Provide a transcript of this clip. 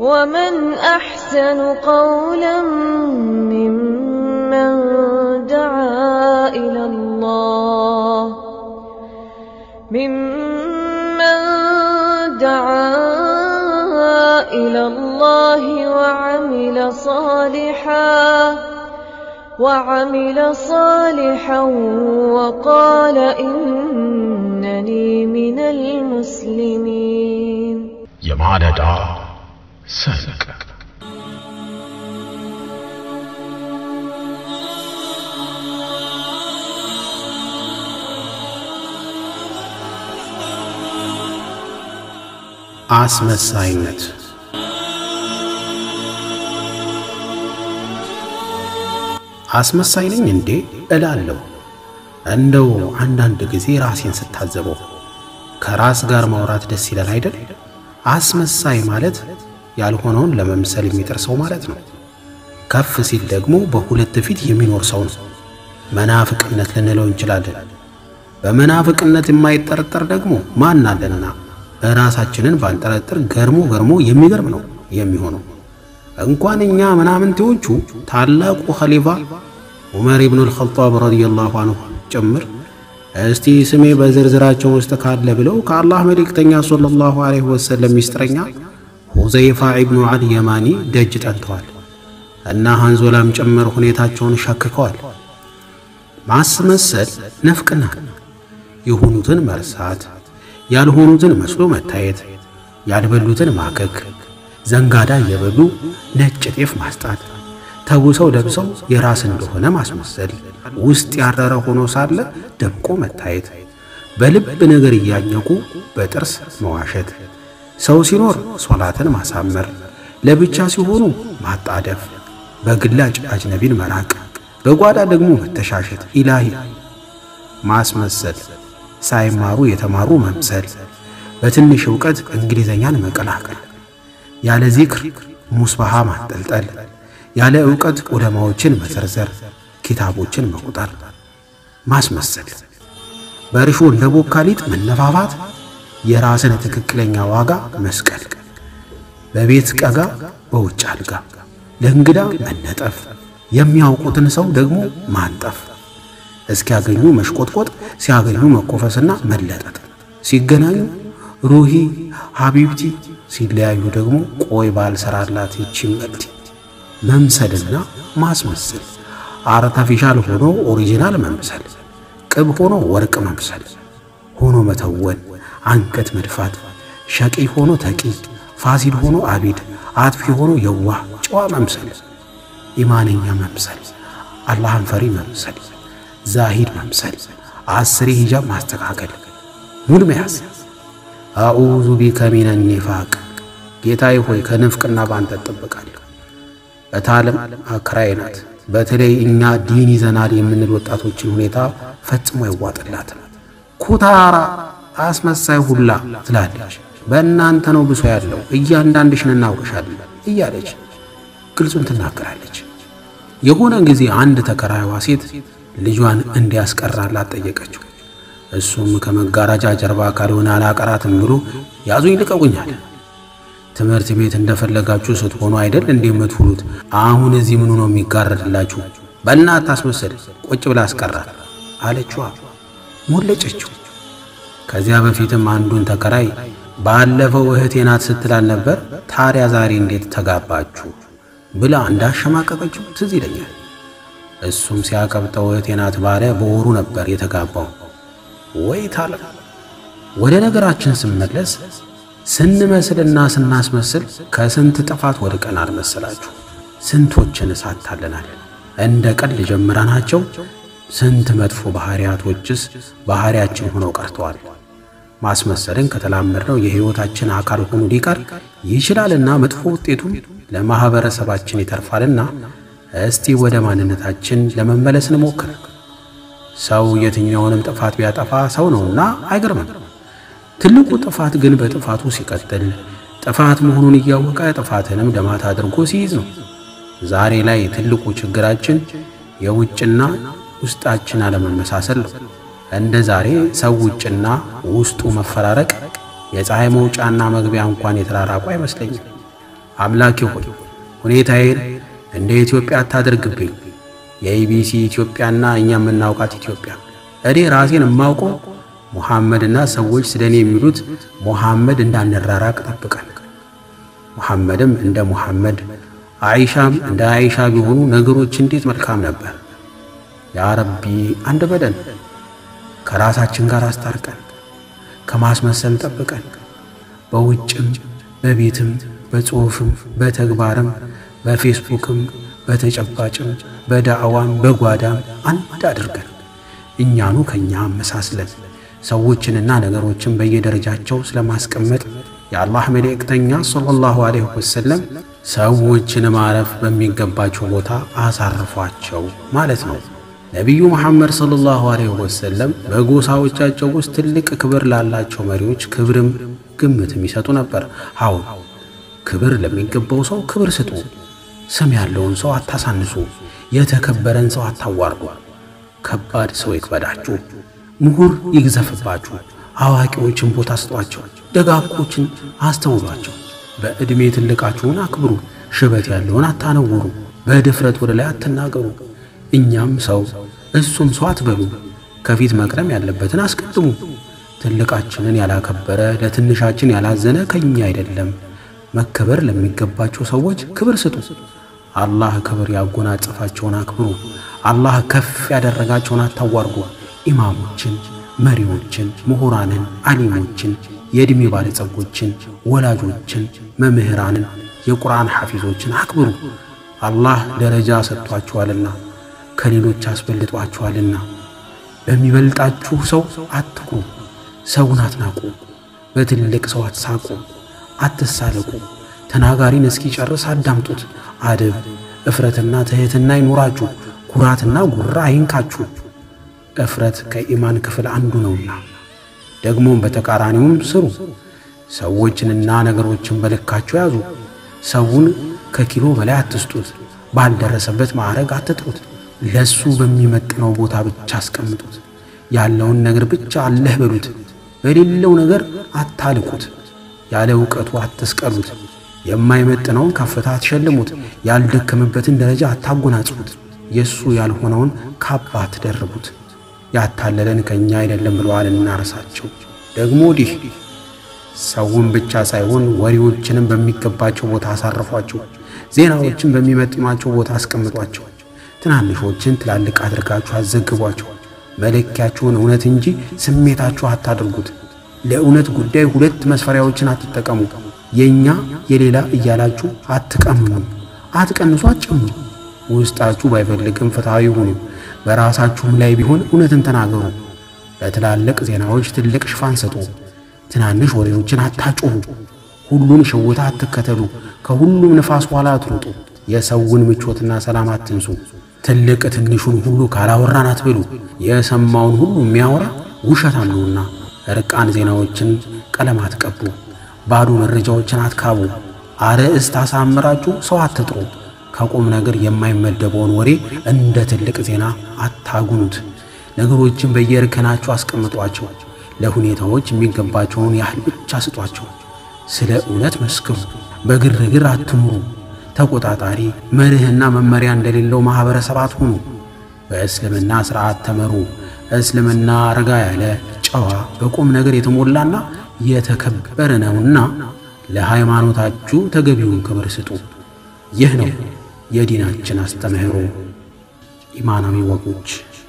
ومن أحسن قولا ممن دعا إلى الله ممن دعا إلى الله وعمل صالحا وعمل صالحا وقال إنني من المسلمين የማለዳ ሰንቅ አስመሳይነት አስመሳይ ነኝ እንዴ እላለሁ። እንደው አንዳንድ ጊዜ ራሴን ስታዘበው ከራስ ጋር ማውራት ደስ ይላል አይደል? አስመሳይ ማለት ያልሆነውን ለመምሰል የሚጥር ሰው ማለት ነው። ከፍ ሲል ደግሞ በሁለት ፊት የሚኖር ሰው ነው። መናፍቅነት ልንለው እንችላለን። በመናፍቅነት የማይጠረጠር ደግሞ ማን አለና ራሳችንን ባንጠረጥር ገርሞ ገርሞ የሚገርም ነው የሚሆነው። እንኳን እኛ ምናምንቴዎቹ ታላቁ ኸሊፋ ዑመር ኢብኑል ኸጣብ ረዲየላሁ አንሁ ጭምር እስቲ ስሜ በዝርዝራቸው ውስጥ ካለ ብለው ከአላህ መልእክተኛ ሰለላሁ ዐለይሂ ወሰለም ሚስጥረኛ ሁዘይፋ ኢብኑ አል የማኒ ደጅ ጠንተዋል እና ሃንዞላም ጭምር ሁኔታቸውን ሸክከዋል። ማስመሰል ነፍቅና የሆኑትን መርሳት፣ ያልሆኑትን መስሎ መታየት፣ ያልበሉትን ማከክ፣ ዘንጋዳ እየበሉ ነጭ ጤፍ ማስጣት፣ ተውሰው ለብሰው የራስ እንደሆነ ማስመሰል፣ ውስጥ ያረረ ሆኖ ሳለ ደምቆ መታየት፣ በልብ ነገር እያኘኩ በጥርስ መዋሸት፣ ሰው ሲኖር ሶላትን ማሳመር፣ ለብቻ ሲሆኑ ማጣደፍ፣ በግላጭ አጅነቢን መራቅ፣ በጓዳ ደግሞ መተሻሸት። ኢላሂ ማስመሰል ሳይማሩ የተማሩ መምሰል፣ በትንሽ ዕውቀት እንግሊዘኛን መቀላቀል፣ ያለ ዚክር ሙስባሃ ማንጠልጠል፣ ያለ ዕውቀት ዑለማዎችን መዘርዘር፣ ኪታቦችን መቁጠር። ማስመሰል በእርሾ እንደ ቦካ ሊጥ መነፋፋት፣ የራስን ትክክለኛ ዋጋ መስቀል፣ በቤት ቀጋ በውጭ አልጋ፣ ለእንግዳ መነጠፍ፣ የሚያውቁትን ሰው ደግሞ ማንጠፍ እስኪያገኙ መሽቆጥቆጥ፣ ሲያገኙ መኮፈስና መለጠጥ፣ ሲገናኙ ሩሂ ሀቢብቲ፣ ሲለያዩ ደግሞ ቆይ ባልሰራላት ይቺ መልቲ። መምሰልና ማስመሰል አርተፊሻል ሆኖ ኦሪጂናል መምሰል፣ ቅብ ሆኖ ወርቅ መምሰል፣ ሆኖ መተወን፣ አንገት መድፋት፣ ሸቂ ሆኖ ተቂ፣ ፋሲል ሆኖ አቢድ፣ አጥፊ ሆኖ የዋህ ጨዋ መምሰል፣ ኢማነኛ መምሰል፣ አላህን ፈሪ መምሰል ዛሂድ መምሰል፣ አስሬ ሂጃብ ማስተካከል፣ ሙድ መያዝ። አዑዙ ቢከ ሚነ ኒፋቅ፣ ጌታዬ ሆይ ከንፍቅና ባንተ እጠብቃለሁ። እታለም አከራዬ ናት። በተለይ እኛ ዲን ይዘናል የምንል ወጣቶችን ሁኔታ ፈጽሞ አይዋጥላትም። ኩታራ አስመሳይ ሁላ ትላለች። በእናንተ ነው ብሶ ያለው እያንዳንድሽን እናውቅሻለን እያለች ግልጹን ትናገራለች። የሆነ ጊዜ አንድ ተከራይዋ ሴት ልጇን እንዲያስቀራላት ጠየቀችው። እሱም ከመጋረጃ ጀርባ ካልሆነ አላቀራትም ብሎ ያዙኝ ልቀቁኛል። ትምህርት ቤት እንደፈለጋችሁ ስትሆኑ አይደል እንዴ የምትውሉት? አሁን እዚህ ምኑ ነው የሚጋረድላችሁ? በእናት ታስመስል ቁጭ ብላ አስቀራት አለችዋ። ሞለጨችው። ከዚያ በፊትም አንዱን ተከራይ ባለፈው እህቴ ናት ስትላል ነበር፣ ታዲያ ዛሬ እንዴት ተጋባችሁ ብላ እንዳሸማቀቀችው ትዝ ይለኛል። እሱም ሲያቀብጠው እህቴ ናት ባለ በወሩ ነበር የተጋባው። ወይ ታለ ወደ ነገራችን ስመለስ ስንመስልና ስናስመስል ከስንት ጥፋት ወድቀናል መሰላችሁ? ስንቶችን እሳታለናል። እንደ ቀልድ ጀምረናቸው ስንት መጥፎ ባህሪያቶችስ ባህሪያችን ሆነው ቀርተዋል። ማስመሰልን ከተላመድነው የሕይወታችን አካል ሆኖ ሊቀር ይችላልና መጥፎ ውጤቱም ለማኅበረሰባችን ይተርፋልና እስቲ ወደ ማንነታችን ለመመለስ እንሞክር። ሰው የትኛውንም ጥፋት ቢያጠፋ ሰው ነውና አይገርምም። ትልቁ ጥፋት ግን በጥፋቱ ሲቀጥል ጥፋት መሆኑን እያወቀ ጥፋትንም ደማት አድርጎ ሲይዝ ነው። ዛሬ ላይ ትልቁ ችግራችን የውጭና ውስጣችን አለመመሳሰል ነው። እንደ ዛሬ ሰው ውጭና ውስጡ መፈራረቅ፣ የፀሐይ መውጫና መግቢያ እንኳን የተራራቁ አይመስለኝም። አምላኬ ሆይ ሁኔታዬን እንደ ኢትዮጵያ አታደርግብኝ። የኢቢሲ ኢትዮጵያና እኛ የምናውቃት ኢትዮጵያ እኔ ራሴን የማውቀው ሙሐመድና ሰዎች ስለ እኔ የሚሉት ሙሐመድ እንዳንራራቅ ጠብቀን። ሙሐመድም እንደ ሙሐመድ አይሻም እንደ አይሻ ቢሆኑ ነገሮች እንዴት መልካም ነበር። ያ ረቢ አንድ በለን፣ ከራሳችን ጋር አስታርቀን፣ ከማስመሰል ጠብቀን፣ በውጭም በቤትም በጽሑፍም በተግባርም በፌስቡክም በተጨባጭም በዳዕዋም በጓዳም አንድ አድርገን እኛኑ ከኛ አመሳስለን ሰዎችንና ነገሮችን በየደረጃቸው ስለማስቀመጥ የአላህ መልእክተኛ ሰለላሁ ዐለይሂ ወሰለም ሰዎችን ማረፍ በሚገባቸው ቦታ አሳርፏቸው ማለት ነው። ነቢዩ መሐመድ ሰለላሁ ዐለይሂ ወሰለም በጎሳዎቻቸው ውስጥ ትልቅ ክብር ላላቸው መሪዎች ክብርም ግምትም ይሰጡ ነበር። አዎ ክብር ለሚገባው ሰው ክብር ስጡ። ስም ያለውን ሰው አታሳንሱ። የተከበረን ሰው አታዋርዱ። ከባድ ሰው ይክበዳችሁ፣ ምሁር ይግዘፍባችሁ፣ አዋቂዎችን ቦታ ስጧቸው፣ ደጋጎችን አስተውሏቸው። በዕድሜ ትልቃችሁን አክብሩ፣ ሽበት ያለውን አታነውሩ፣ በድፍረት ወደ ላይ አትናገሩ። እኛም ሰው እሱም ሰው አትበሉ። ከፊት መቅደም ያለበትን አስቀድሙ። ትልቃችንን ያላከበረ ለትንሻችን ያላዘነ ከኛ አይደለም። መከበር ለሚገባቸው ሰዎች ክብር ስጡ። አላህ ክብር ያጎናጸፋቸውን አክብሩ። አላህ ከፍ ያደረጋቸውን አታዋርጉ። ኢማሞችን፣ መሪዎችን፣ ምሁራንን፣ አሊሞችን፣ የዕድሜ ባለጸጎችን፣ ወላጆችን፣ መምህራንን፣ የቁርአን ሐፊዞችን አክብሩ። አላህ ደረጃ ሰጥቷችኋልና ከሌሎች አስበልጧችኋልና። በሚበልጣችሁ ሰው አትኩሩ። ሰውን አትናቁ። በትልቅ ሰው አትሳቁ፣ አትሳለቁ። ተናጋሪን እስኪጨርስ አዳምጡት። አደብ እፍረትና ትሕትና ይኖራችሁ። ኩራትና ጉራ አይንካችሁ። እፍረት ከኢማን ክፍል አንዱ ነውና። ደግሞም በተቃራኒውም ስሩ። ሰዎችንና ነገሮችን በልካቸው ያዙ። ሰውን ከኪሎ በላይ አትስጡት። ባልደረሰበት ማዕረግ አትጥሩት። ለሱ በሚመጥነው ቦታ ብቻ አስቀምጡት። ያለውን ነገር ብቻ አለህ በሉት። በሌለው ነገር አታልቁት። ያለ ዕውቀቱ አትስቀሉት። የማይመጥነውን ከፍታ አትሸልሙት። ያልደከመበትን ደረጃ አታጎናጽፉት። የእሱ ያልሆነውን ካባ አትደርቡት። ያታለለን ከእኛ አይደለም ብለዋል እናርሳቸው። ደግሞ ወዲህ ሰውን ብቻ ሳይሆን ወሬዎችንም በሚገባቸው ቦታ አሳርፏቸው። ዜናዎችን በሚመጥኗቸው ቦታ አስቀምጧቸው። ትናንሾችን ትላልቅ አድርጋችሁ አዘግቧቸው። መለኪያችሁን እውነት እንጂ ስሜታችሁ አታድርጉት። ለእውነት ጉዳይ ሁለት መስፈሪያዎችን አትጠቀሙ። የእኛ የሌላ እያላችሁ አትቀምኑ፣ አትቀንሱ፣ አትጨምሩ። ውስጣችሁ ባይፈልግም ፍትሐዊ ሁኑ። በራሳችሁም ላይ ቢሆን እውነትን ተናገሩ። ለትላልቅ ዜናዎች ትልቅ ሽፋን ሰጡ። ትናንሽ ወሬዎችን አታጮሁ። ሁሉን ሽውታ አትከተሉ። ከሁሉም ንፋስ ኋላ አትሩጡ። የሰውን ምቾትና ሰላም አትንሱ። ትልቅ ትንሹን ሁሉ ካላወራን አትበሉ። የሰማውን ሁሉ የሚያወራ ውሸታም ነውና። እርቃን ዜናዎችን ቀለም አትቀቡ። ባዶ መረጃዎችን አትካቡ። አርዕስት አሳምራችሁ ሰው አትጥሩ። ከቁም ነገር የማይመደበውን ወሬ እንደ ትልቅ ዜና አታጉኑት። ነገሮችን በየእርከናቸው አስቀምጧቸው። ለሁኔታዎች የሚገባቸውን ያህል ብቻ ስጧቸው። ስለ እውነት መስክሩ። በግርግር አትኑሩ። ተቆጣጣሪ መርህና መመሪያ እንደሌለው ማኅበረሰብ አትሁኑ። በእስልምና ሥርዓት ተመሩ። እስልምና ረጋ ያለ ጨዋ፣ በቁም ነገር የተሞላና የተከበረ ነውና ለሃይማኖታችሁ ተገቢውን ክብር ስጡ። ይህ ነው የዲናችን አስተምህሮ። ኢማናዊ ወጎች